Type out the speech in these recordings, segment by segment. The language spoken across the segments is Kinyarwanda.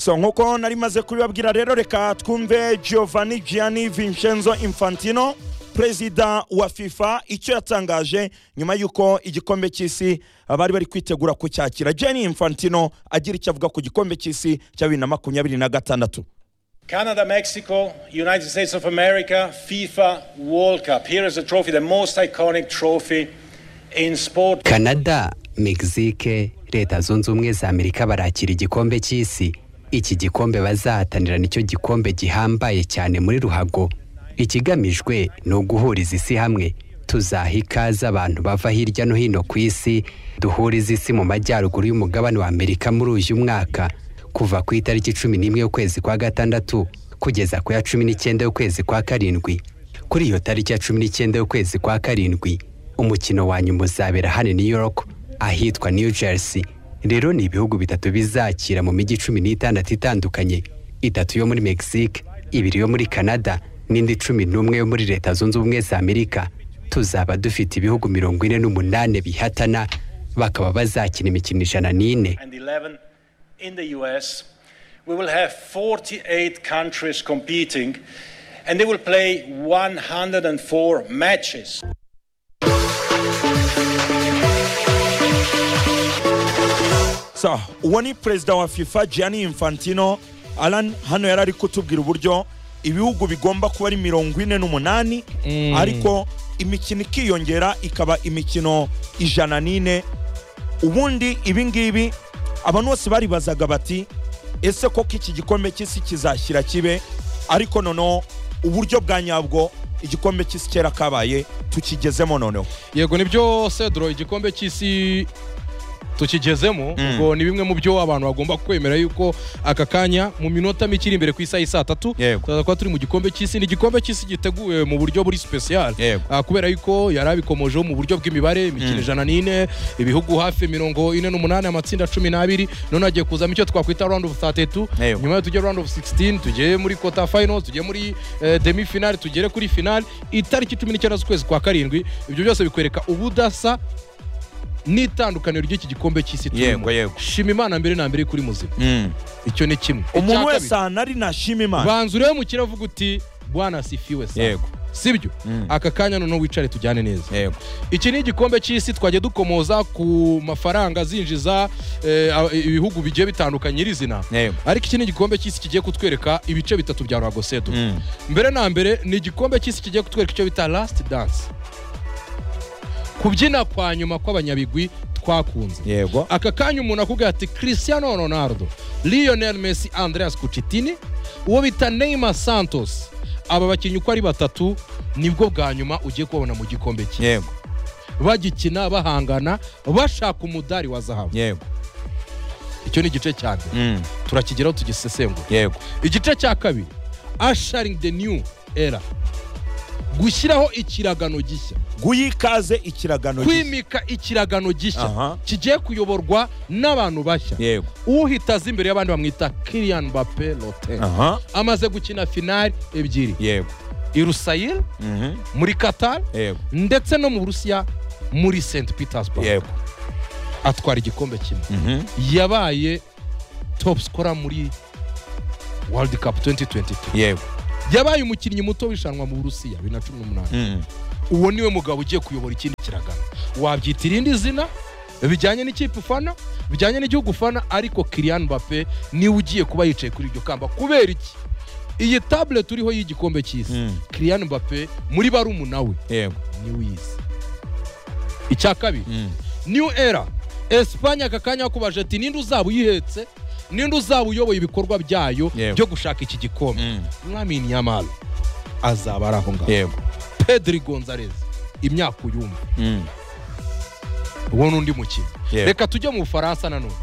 so nk'uko nari maze kubibabwira rero reka twumve giovanni gianni vincenzo infantino perezida wa fifa icyo yatangaje nyuma y'uko igikombe cy'isi bari bari kwitegura kucyakira gianni infantino agira icyo avuga ku gikombe cy'isi cya bibiri na makumyabiri na gatandatu Canada, Mexico, United States of America, FIFA World Cup. Here is the trophy, the most iconic trophy in sport. kanada mexique leta zunze ubumwe za amerika barakira igikombe cy'isi iki gikombe bazahatanira nicyo gikombe gihambaye cyane muri ruhago ikigamijwe ni uguhuriza isi hamwe tuzaha ikaze abantu bava hirya no hino ku isi duhuriza isi mu majyaruguru y'umugabane wa amerika muri uyu mwaka kuva ku itariki cumi n'imwe y'ukwezi kwa gatandatu kugeza ku ya cumi n'icyenda y'ukwezi kwa karindwi kuri iyo tariki ya cumi n'icyenda y'ukwezi kwa karindwi umukino wa nyuma uzabera hano new york ahitwa new jersey rero ni ibihugu bitatu bizakira mu mijyi cumi n'itandatu itandukanye itatu yo muri mexique ibiri yo muri canada n'indi cumi n'umwe yo muri leta zunze ubumwe za amerika tuzaba dufite ibihugu mirongo ine n'umunani bihatana bakaba bazakina imikino ijana n'ine and 11 in the US. We will have 48 countries competing and they will play 104 matches. so uwo ni perezida wa fifa gianni infantino alan hano yari ari kutubwira uburyo ibihugu bigomba kuba ari mirongo ine n'umunani ariko imikino ikiyongera ikaba imikino ijana n'ine ubundi ibi ngibi abantu bose baribazaga bati ese koko iki gikombe cy'isi kizashyira kibe ariko noneho uburyo bwa nyabwo igikombe cy'isi kera kabaye tukigezemo noneho yego nibyo sedro igikombe cy'isi tukigezemo ubwo ni bimwe mu byo abantu bagomba kwemera yuko aka kanya mu minota mike iri imbere ku isaha y'i saa tatu Yego. tuzaza kuba turi mu gikombe cy'isi ni igikombe cy'isi giteguwe mu buryo buri sipesiyale Yego. Ah, kubera yuko yari abikomojeho mu buryo bw'imibare imikino ijana n'ine ibihugu hafi mirongo ine n'umunani amatsinda cumi n'abiri none hagiye kuzamo icyo twakwita round of 32 Yego. nyuma yo tujye round of 16 tugere muri quarter final tujye muri eh, demi final tugere kuri final itariki cumi n'icyenda z'ukwezi kwa karindwi ibyo byose bikwereka ubudasa n'itandukaniro ry'iki gikombe cy'isi turimo Yego, yego. shima imana mbere na mbere kuri muzima icyo ni kimwe umuntu Icya wese ahantu ari nashima kabiri, imana banza urebe mu kiravuga uti bwana sifiwe sana Yego. sibyo aka kanya noneho wicare tujyane neza yego iki ni igikombe cy'isi twajya dukomoza ku mafaranga zinjiza eh, a- ibihugu bigiye bitandukanye nyiri izina Yego. ariko iki ni igikombe cy'isi kigiye kutwereka ibice bitatu bya ruhago sedo Mm. mbere na mbere ni igikombe cy'isi kigiye kutwereka icyo bita lasiti dansi kubyina kwa nyuma kw'abanyabigwi twakunze yego aka kanya umuntu akubwira ati cristiano ronaldo lionel messi andreas kucitini uwo bita neymar santos aba bakinnyi uko ari batatu nibwo bwa nyuma ugiye kubabona mu gikombe cye yego bagikina bahangana bashaka umudari wa zahabu yego icyo ni igice cya mbere Mm. turakigeraho tugisesengura yego igice cya kabiri asharingi de niyu era gushyiraho ikiragano gishya guyikaze ikiragano gishya. kwimika ikiragano Aha. gishya kigiye kuyoborwa n'abantu bashya yego uhita aza imbere y'abandi bamwita kiriyani bape lote aha amaze gukina finali ebyiri yego i rusayiri Mhm. muri katari yego ndetse no mu burusiya muri senti petersburg yego atwara igikombe kimwe Mhm. yabaye topu sikora muri world cup 2022 yego yabaye umukinnyi muto w'ishanwa mu burusiya bibiri na cumi n'umunani Mhm. uwo niwe mugabo ugiye kuyobora ikindi kiragano wabyita irindi zina bijyanye n'ikipe ufana bijyanye n'igihugu ufana ariko kiriyani bape niwe ugiye kuba yicaye kuri iryo kamba kubera iki iyi tabule turiho y'igikombe cy'isi Mm. kiriyani bape muri barumuna we yego niwe uyizi icya kabiri Mm. new era esipanye aka kanya bakubaje ati ninde uzaba uyihetse ninde uzaba uyoboye ibikorwa byayo Yego. byo gushaka iki gikombe Mm. lamine yamara azaba ari aho ngaho yego pedri gonzalez imyaka uyumva Mm. uwo ni undi mukino Yego. reka tujye mu bufaransa nanone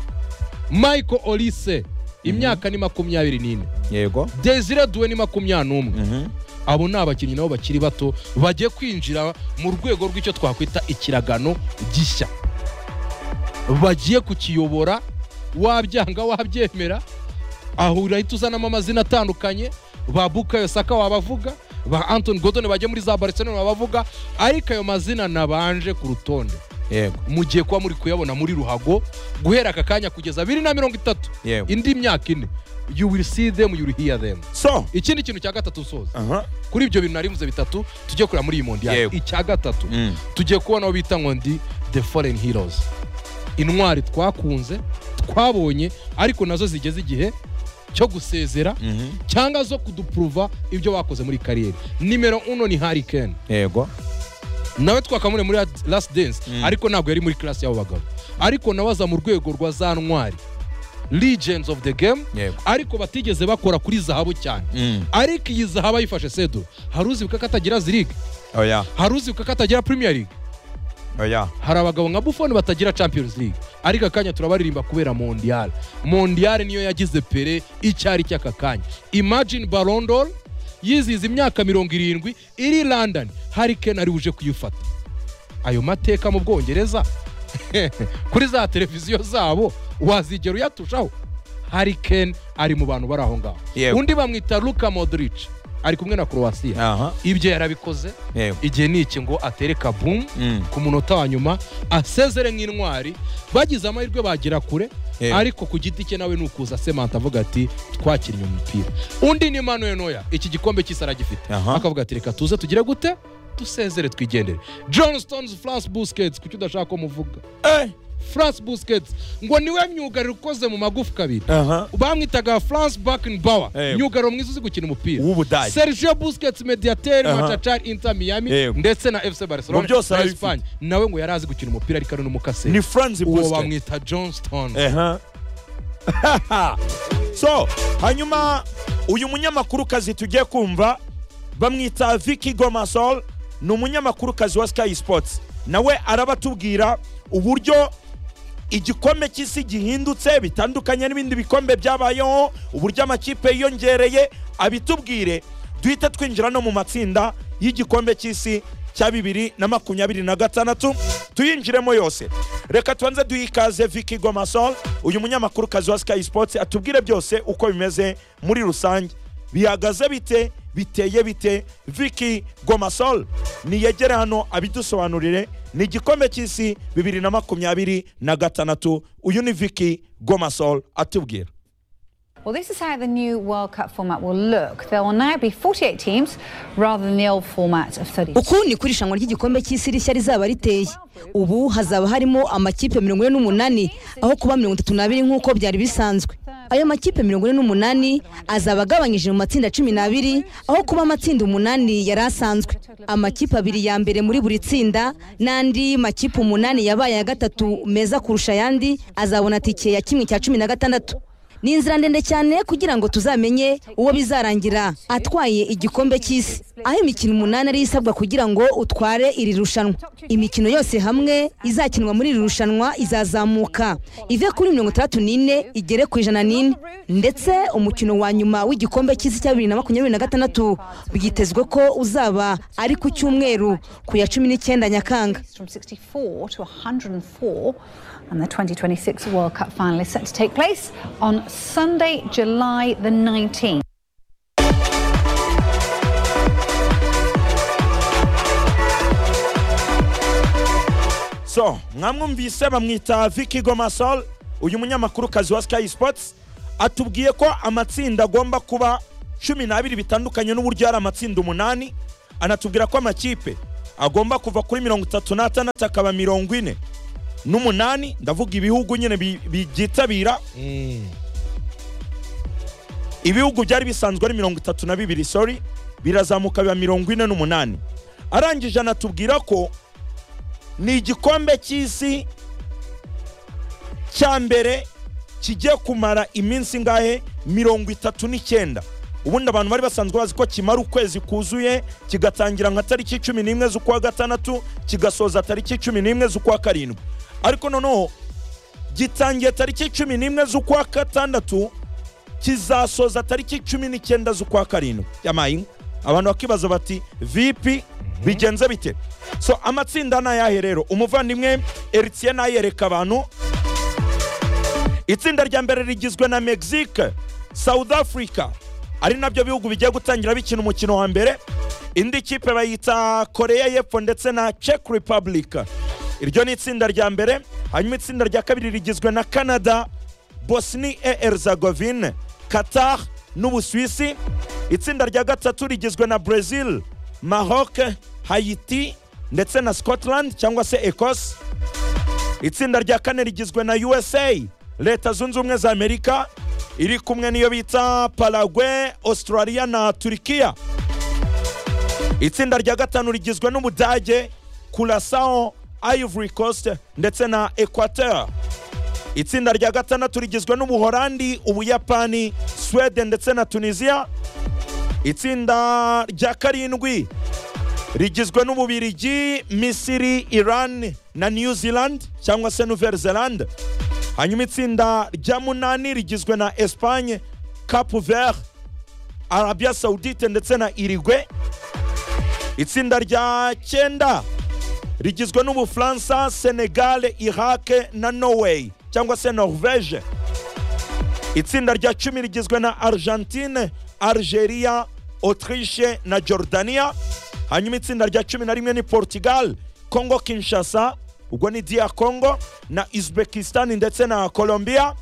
michael olise imyaka ni makumyabiri n'ine yego desire duwe ni makumyabiri n'umwe Mhm. abo ni abakinnyi nabo bakiri bato bagiye kwinjira mu rwego rw'icyo twakwita ikiragano gishya bagiye kukiyobora wabyanga wabyemera aho urahita uzanamo amazina atandukanye ba bukayo saka wabavuga ba antoni godone bajya muri za barcelona wabavuga ariko ayo mazina nabanje ku rutonde yego mugiye kuba muri kuyabona muri ruhago guhera aka kanya kugeza bibiri na mirongo itatu Yego. indi myaka ine you will see them you will hear them so ikindi kintu cya gatatu usoza aha kuri ibyo bintu nari mvuze bitatu tujye kureba muri iyi mondiyari Yego. icya gatatu Mm. tugiye kubona aho bita ngo ndi the foreign heroes intwari twakunze twabonye ariko nazo zigeze igihe cyo gusezera Mhm. cyangwa zo kudupuruva ibyo bakoze muri kariyeri nimero uno ni hari keni yego nawe twakamure muri last dance ariko ntabwo yari muri class y'abo bagabo ariko nawe aza mu rwego rwa za ntwari legends of the game Yego. ariko batigeze bakora kuri zahabu cyane Mm. ariko iyi zahabu ayifashe sedura hari uzibuka ko atagira ziriga oya hari uzibuka ko atagira premier league oya hari abagabo nka buffon batagira champions league ariko akanya turabaririmba kubera mondial mondial niyo yagize pere icyari cy'aka kanya imagine barondor yizihiza imyaka mirongo irindwi iri london hari ken ari uje kuyifata ayo mateka mu bwongereza kuri za televiziyo zabo wazigera uyatushaho hari ken ari mu bantu bari aho ngaho Yego. undi bamwita luka modric ari kumwe na croatia aha ibyo yarabikoze yego igihe ni iki ngo atere kabumu Mm. ku munota wa nyuma asezere nk'intwari bagize amahirwe bagera kure Yego. ariko ku giti cye nawe ni ukuza semanta avuga ati twakinnye umupira undi ni manuel noya iki gikombe cy'isi aragifite Aha. akavuga ati reka tuze tugire gute dusezere twigendere john stones france busquets kuki udashaka ko muvuga Eh, france busquets ngo niwe myugariro ukoze mu magufwa abiri aha bamwitaga france bakenbauer Yego. myugariro mwiza uzi gukina umupira w'ubudage sergio busquets mediateri Aha. matachari inter miami Yego. ndetse na fc barcelona Mu byose na arabifite. espagne nawe ngo yari azi gukina umupira ariko ari n'umukase ni franz uwo busquets bamwita johnston Ehe. so hanyuma uyu munyamakurukazi tugiye kumva bamwita Vicky Gomasol ni umunyamakurukazi wa Sky Sports nawe arabatubwira uburyo igikombe cy'isi gihindutse bitandukanye n'ibindi bikombe byabayeho uburyo amakipe yiyongereye abitubwire duhita twinjira no mu matsinda y'igikombe cy'isi cya bibiri na makumyabiri na gatandatu tuyinjiremo yose reka tubanze duhe ikaze Vicky Gomasol uyu munyamakurukazi wa Sky Sports atubwire byose uko bimeze muri rusange bihagaze bite biteye bite Vicky Gomasol niyegere hano abidusobanurire ni igikombe cy'isi bibiri na makumyabiri na gatandatu uyu ni Vicky Gomasol atubwira Well, this is how the new World Cup format will look. There will now be 48 teams rather than the old format of 32. uku ni kuri irushanwa ry'igikombe cy'isi rishya rizaba riteye ubu hazaba harimo amakipe mirongo ine n'umunani aho kuba mirongo itatu n'abiri nk'uko byari bisanzwe ayo makipe mirongo ine n'umunani azaba agabanyije mu matsinda cumi n'abiri aho kuba amatsinda umunani yari asanzwe amakipe abiri ya mbere muri buri tsinda n'andi makipe umunani yabaye ya gatatu meza kurusha ayandi azabona tike ya kimwe cya cumi na gatandatu ni inzira ndende cyane kugira ngo tuzamenye uwo bizarangira atwaye igikombe cy'isi aho imikino umunani ariyo isabwa kugira ngo utware iri rushanwa imikino yose hamwe izakinwa muri iri rushanwa izazamuka ive kuri mirongo itandatu n'ine igere ku ijana n'ine ndetse umukino wa nyuma w'igikombe cy'isi cya bibiri na makumyabiri na gatandatu byitezwe ko uzaba ari ku cyumweru ku ya cumi n'icyenda nyakanga From 64 to 104, and the 2026 World Cup final is set to take place on Sunday, July the 19th. so mwamwumvise bamwita Vicky Gomasol uyu munyamakurukazi wa Sky Sports atubwiye ko amatsinda agomba kuba cumi n'abiri bitandukanye n'uburyo hari amatsinda umunani anatubwira ko amakipe agomba kuva kuri mirongo itatu n'atandatu akaba mirongo ine n'umunani ndavuga ibihugu nyine bi- bibyitabira ibihugu byari bisanzwe ari mirongo itatu na bibiri sori birazamuka biba mirongo ine n'umunani arangije anatubwira ko ni igikombe cy'isi cya mbere kigiye kumara iminsi ingahe mirongo itatu n'icyenda ubundi abantu bari basanzwe bazi ko kimara ukwezi kuzuye kigatangira nka tariki cumi n'imwe z'ukwa gatandatu kigasoza tariki cumi n'imwe z'ukwa karindwi ariko noneho gitangiye tariki cumi n'imwe z'ukwa gatandatu kizasoza tariki cumi n'icyenda z'ukwa karindwi yamayinka abantu bakibaza bati vipi bigenze bite so amatsinda ni ayahe rero umuvandimwe eritiye nayereka abantu itsinda rya mbere rigizwe na mexique south africa ari nabyo bihugu bigiye gutangira bikina umukino wa mbere indi kipe bayita korea y'epfo ndetse na czech republic iryo ni itsinda rya mbere hanyuma itsinda rya kabiri rigizwe na canada bosnia herzegovine qatar n'ubusuwisi itsinda rya gatatu rigizwe na brazil maroc hayiti ndetse na scotland cyangwa se ecosse itsinda rya kane rigizwe na usa leta zunze ubumwe za amerika iri kumwe n'iyo bita paraguay australia na turikiya itsinda rya gatanu rigizwe n'ubudage kurasao ivory coast ndetse na equateur itsinda rya gatandatu rigizwe n'ubuhorandi ubuyapani swede ndetse na tunisiya itsinda rya karindwi rigizwe n'ububirigi misiri iran na new zealand cyangwa se nouvelle zelande hanyuma itsinda rya munani rigizwe na espagne cape vert arabia saudite ndetse na irigwe itsinda rya cyenda rigizwe n'ubufaransa senegale irake na norway cyangwa se norvege itsinda rya cumi rigizwe na argentine algeria autriche na jordania hanyuma itsinda rya cumi na rimwe ni portugal congo kinshasa ubwo ni dia congo na uzbekistan ndetse na colombia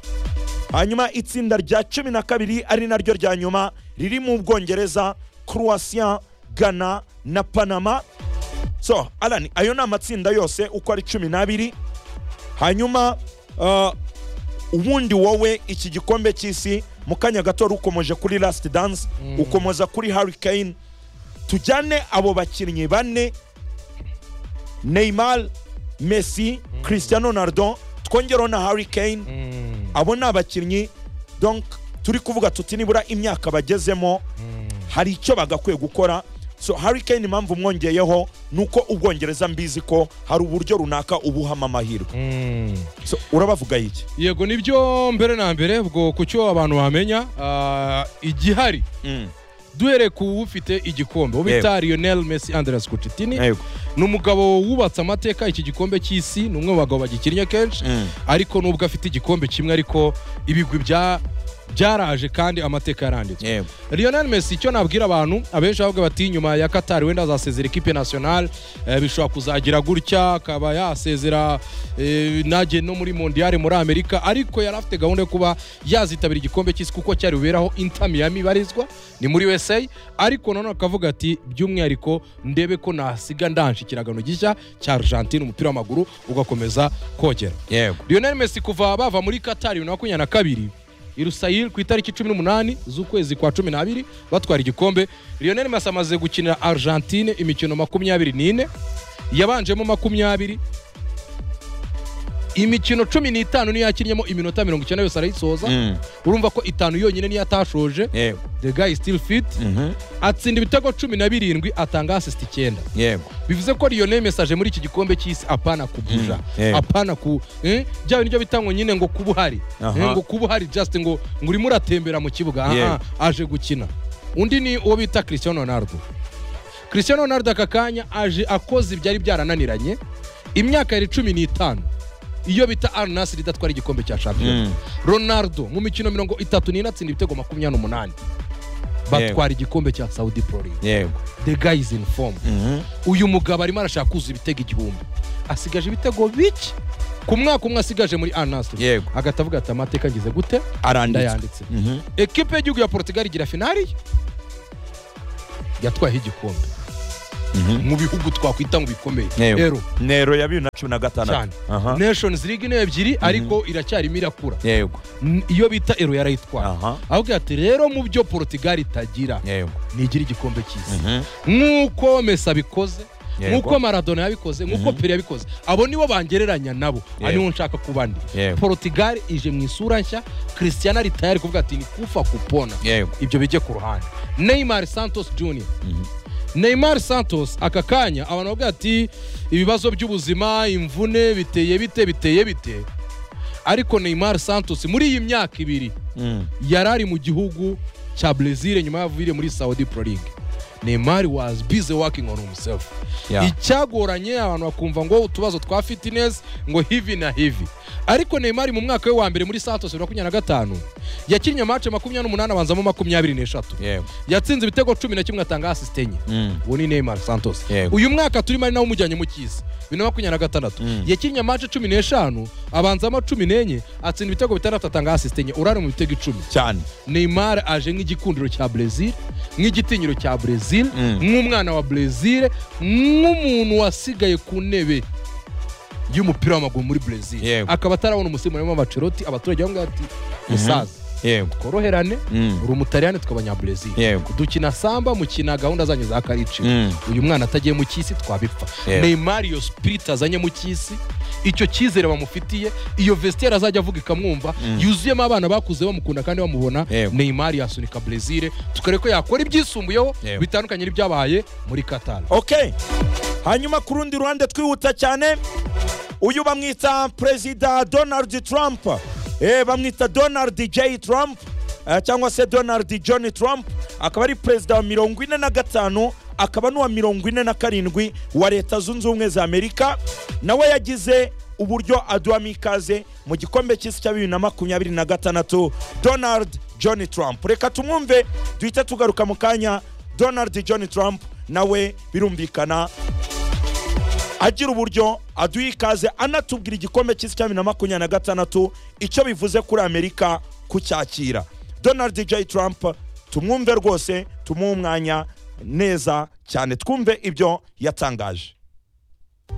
hanyuma itsinda rya cumi na kabiri ari naryo rya nyuma riri mu bwongereza croatia ghana na panama so alani ayo ni amatsinda yose uko ari cumi n'abiri hanyuma uh, ubundi wowe iki gikombe cy'isi mu kanya gato rukomeje kuri last dance ukomeza kuri hurricane tujyane abo bakinnyi bane neymar messi cristiano ronaldo twongereho na hurricane abo ni abakinnyi donc turi kuvuga tuti nibura imyaka bagezemo hari icyo bagakwiye gukora so hurricane impamvu mwongeyeho ni uko ubwongereza mbizi ko hari uburyo runaka ubuhamo amahirwe so urabavuga iki yego nibyo mbere na mbere ubwo ku cyo abantu bamenya ah, igihari duhereye ku ufite igikombe uwo bita lionel messi andreas kucitini Yego. ni umugabo wubatse amateka iki gikombe cy'isi ni umwe mu bagabo bagikinnye kenshi Mm. ariko nubwo afite igikombe kimwe ariko ibigwi bya byaraje kandi amateka yaranditswe yego Lionel Messi icyo nabwira abantu abenshi bavuga bati nyuma ya Qatar wenda azasezera ikipe national eh, bishobora kuzagira gutya akaba yasezera eh, najye no muri mondial muri Amerika ariko yari afite gahunda yo kuba yazitabira igikombe cy'isi kuko cyari buberaho Inter Miami ibarizwa ni muri USA ariko none akavuga ati by'umwihariko ndebe ko nasiga ndanje ikiragano gishya cya Argentine umupira w'amaguru ugakomeza kogera yego lionel messi kuva bava muri katari bibiri na makumyabiri na kabiri irusayiri ku itariki cumi n'umunani z'ukwezi kwa cumi n'abiri batwara igikombe lionel messi amaze gukinira argentine imikino makumyabiri n'ine yabanjemo makumyabiri imikino cumi n'itanu niyo yakinnyeho iminota mirongo icyenda yose arayisoza Mm. urumva ko itanu yonyine niyo atashoje yego the guy is still fit Mhm. atsinda ibitego cumi na birindwi atanga asisita icyenda yego bivuze ko Lionel Messi aje muri iki gikombe cy'isi apana kubuja Mm, yeah. apana ku eh, bya bintu byo bita ngo nyine ngo kuba uhari Aha. Eh, ngo kuba uhari just ngo ngo urimo uratembera mu kibuga aha, Yeah. aje gukina undi ni uwo bita Cristiano Ronaldo Cristiano Ronaldo aka kanya aje akoze ibyari byarananiranye imyaka yari cumi n'itanu iyo bita Al Nassr idatwara igikombe cya shampiyona Mm. Ronaldo mu mikino mirongo itatu n'ine atsinda ibitego makumyabiri n'umunani batwara igikombe cya Saudi Pro League yego the guy is in form Mhm. uyu mugabo arimo arashaka kuzuza ibitego igihumbi asigaje ibitego bike ku mwaka umwe asigaje muri anasitiri Yego. agahita avuga ati amateka ngize gute aranditse ndayanditse Mhm. ekipe y'igihugu ya portugal igira finari yatwayeho igikombe mu bihugu twakwita mu bikomeye yego rero nero ya bibiri na cumi na cyane gatandatu Aha. nations league niyo ebyiri ariko iracyarimo irakura yego N- iyo bita ero yarayitwaye Aha. avuga ati rero mu byo portugal itagira yego ntigira igikombe cy'isi Mhm. nk'uko mesa abikoze Yego. nk'uko maradona yabikoze nk'uko pere yabikoze abo nibo bangereranya nabo Yego. aribo nshaka kuba ndi Yego. portugal ije mu isura nshya christian ari tayari kuvuga ati ni kufa kupona Yego. ibyo bijye ku ruhande neymar santos junior neymar santos aka kanya abantu bavuga ati ibibazo by'ubuzima imvune biteye bite biteye bite ariko neymar santos muri iyi myaka ibiri Mm. yari ari mu gihugu cya brezil nyuma y'avuyire muri saudi pro league neymar was busy working on himself Yeah. icyagoranye abantu bakumva ngo utubazo twa fitness ngo hivi na hivi ariko neymar mu mwaka we wa mbere muri santos bibiri na makumyabiri na gatanu yakinnye mace makumyabiri n'umunani abanzamo makumyabiri n'eshatu yego yatsinze ibitego cumi na kimwe atanga asisite enye Mm. uwo ni neymar santos Yego. uyu mwaka turimo ari nawe umujyanye mu cyisi bibiri na makumyabiri na gatandatu Mm. yakinnye amace cumi n'eshanu abanzamo cumi n'enye atsinda ibitego bitandatu atanga asisite enye urari mu bitego icumi cyane neymar aje nk'igikundiro cya brezil nk'igitinyiro cya brezil Mm. nk'umwana wa brezil nk'umuntu wasigaye ku ntebe y'umupira w'amaguru muri brezil Yego. akaba atarabona umusimbura w'ama baceroti abaturage bamubwira ati musaza yego tworoherane Mm. uri umutariyani tukaba abanyabrezil Yego. dukina samba mukina gahunda zanyu za kariciwe Mm. uyu mwana atagiye mu cy'isi twabipfa Yego. neymar iyo spirit azanye mu cy'isi icyo cyizere bamufitiye iyo vestiaire azajya avuga ikamwumva yuzuyemo abana bakuze bamukunda kandi bamubona Yego. neymar yasunika brezil tukareba ko yakora ibyisumbuyeho Yego. bitandukanye n'ibyabaye muri qatar okay hanyuma ku rundi ruhande twihuta cyane uyu bamwita perezida donald trump eh, bamwita donald j trump eh, cyangwa se donald john trump akaba ari perezida wa mirongo ine na gatanu akaba n'uwa mirongo ine na karindwi wa leta zunze ubumwe za amerika nawe yagize uburyo aduhamo ikaze mu gikombe cy'isi cya bibiri na makumyabiri na gatandatu donald john trump reka tumwumve duhite tugaruka mu kanya donald john trump nawe birumvikana agira uburyo aduha ikaze anatubwira igikombe cy'isi cya bibiri na makumyabiri na gatandatu icyo bivuze kuri amerika kucyakira donald j trump tumwumve rwose tumuhe umwanya neza cyane twumve ibyo yatangaje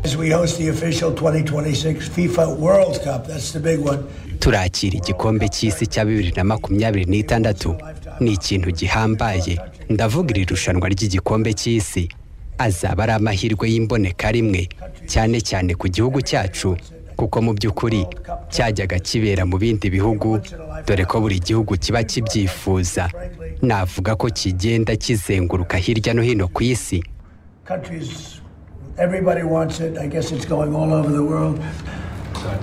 As we host the official 2026 FIFA World Cup, that's the big one. turakira igikombe cy'isi cya bibiri na makumyabiri n'itandatu ni ikintu gihambaye ndavuga iri rushanwa ry'igikombe cy'isi azaba ari amahirwe y'imboneka rimwe cyane cyane ku gihugu cyacu kuko mu by'ukuri cyajyaga kibera mu bindi bihugu dore ko buri gihugu kiba kibyifuza navuga ko kigenda kizenguruka hirya no hino ku isi Countries, everybody wants it. I guess it's going all over the world.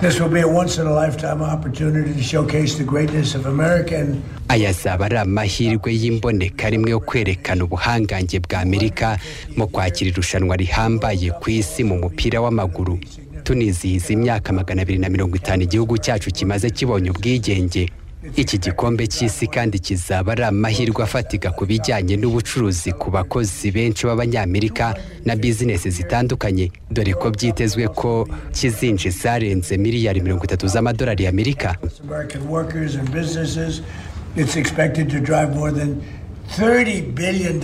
This will be a once in a lifetime opportunity to showcase the greatness of America and aya azaba ari amahirwe y'imboneka rimwe yo kwerekana ubuhangange bwa amerika mu kwakira irushanwa rihambaye ku isi mu mupira w'amaguru tunizihiza imyaka magana abiri na mirongo itanu igihugu cyacu kimaze kibonye ubwigenge iki gikombe cy'isi kandi kizaba ari amahirwe afatika ku bijyanye n'ubucuruzi ku bakozi benshi b'abanyamerika na bizinesi zitandukanye dore ko byitezwe ko kizinjiza zarenze miliyari mirongo itatu z'amadolari y'amerika American workers and businesses. It's expected to drive more than $30 billion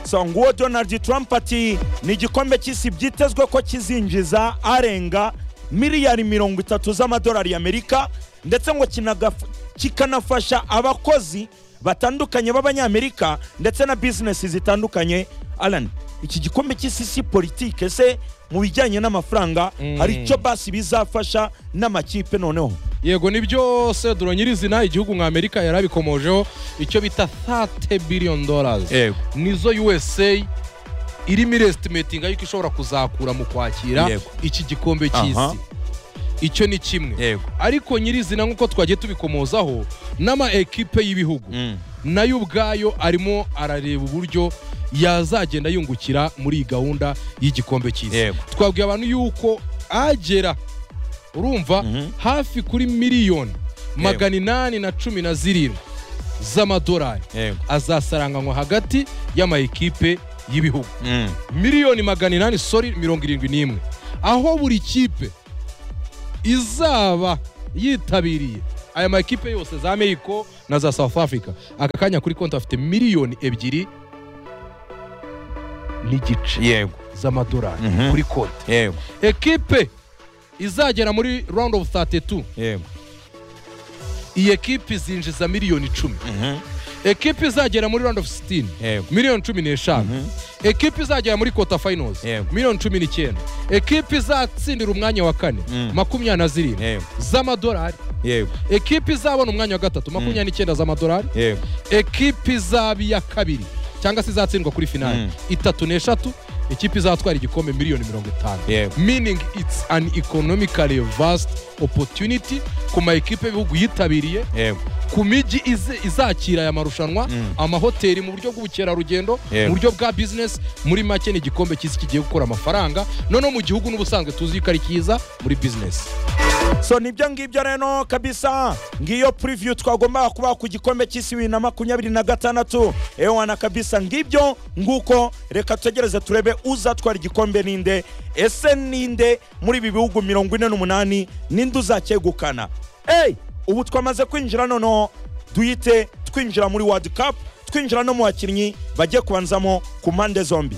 so nguwo donald trump ati ni igikombe cy'isi byitezwe ko kizinjiza arenga miliyari mirongo itatu z'amadolari y'amerika ndetse ngo kinagaf- kikanafasha abakozi batandukanye b'abanyamerika ndetse na bizinesi zitandukanye alan iki gikombe cy'isi si politike se mu bijyanye n'amafaranga hari icyo basi bizafasha n'amakipe noneho yego nibyo seduro nyirizina igihugu nka amerika yari abikomojeho icyo bita 30 billion dollars Yego. nizo usa irimo irestimatinga yuko ishobora kuzakura mu kwakira Yego. iki gikombe Aha. cy'isi icyo ni kimwe Yego. ariko nyirizina nk'uko twagiye tubikomozaho n'ama ekipe y'ibihugu nayo ubwayo arimo arareba uburyo yazagenda yungukira muri iyi gahunda y'igikombe cy'isi Yego. twabwiye abantu yuko agera urumva hafi kuri miliyoni magana inani na cumi na zirindwi z'amadolari Yego. azasaranganywa hagati y'ama ekipe y'ibihugu miliyoni magana inani sori mirongo irindwi n'imwe aho buri kipe izaba yitabiriye aya makipe yose za mexico na za south africa aka kanya kuri konti afite miliyoni ebyiri n'igice yego z'amadolari Mhm. kuri konti yego ekipe izagera muri round of 32 yego iyi ekipe izinjiza miliyoni icumi ekipe izagera muri round of 16 Yego. miliyoni cumi n'eshanu ekipe izagera muri kota finals Yego. miliyoni cumi n'icyenda ekipe izatsindira umwanya wa kane makumyabiri na zirindwi Yego. z'amadolari yego ekipe izabona umwanya wa gatatu makumyabiri n'icyenda z'amadolari yego ekipe izaba iya kabiri cyangwa se izatsindwa kuri finali itatu n'eshatu ikipe izatwara igikombe miliyoni mirongo itanu Yego. meaning it's an economically vast opportunity ku ma ekipe y'ibihugu yitabiriye yego ku mijyi izi- izakira aya marushanwa amahoteli mu buryo bw'ubukerarugendo Yego. mu buryo bwa bizinesi muri make ni igikombe cy'isi kigiye gukora amafaranga noneho mu gihugu n'ubusanzwe tuzi ko ari cyiza muri bizinesi so nibyo ngibyo rero kabisa ngiyo preview twagombaga kubaha ku gikombe cy'isi bibiri na makumyabiri na gatandatu ewana kabisa ngibyo nguko reka tutegereze turebe uzatwara igikombe ninde ese ninde muri ibi bihugu mirongo ine n'umunani ninde uzacyegukana eyi ubu twamaze kwinjira noneho duhite twinjira muri world cup twinjira no mu bakinnyi bajye kubanzamo ku mpande zombi